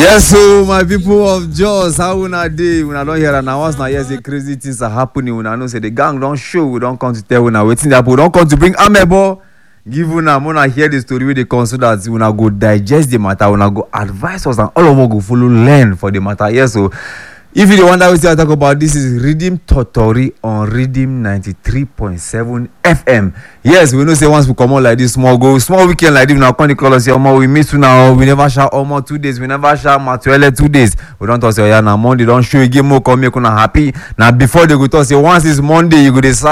yes so my people of jos how una dey una don hear am na once na hear say crazy things are happening una know say the gang don show we don come to tell una wetin dey happen we don come to bring amebo give una make una hear the story wey dey come so that una go digest the matter una go advise us and all of us go follow learn for the matter yes so if you dey wonder wetin i talk about this is redeem totori on redeem ninety-three point seven fm yes we know say once we comot like this small go small weekend like this una come dey call us say omo we miss una o we never shout omo two days we never shout matuele two days we don talk say oya na monday don show again make we come make una happy na before they go talk say once it's monday you go dey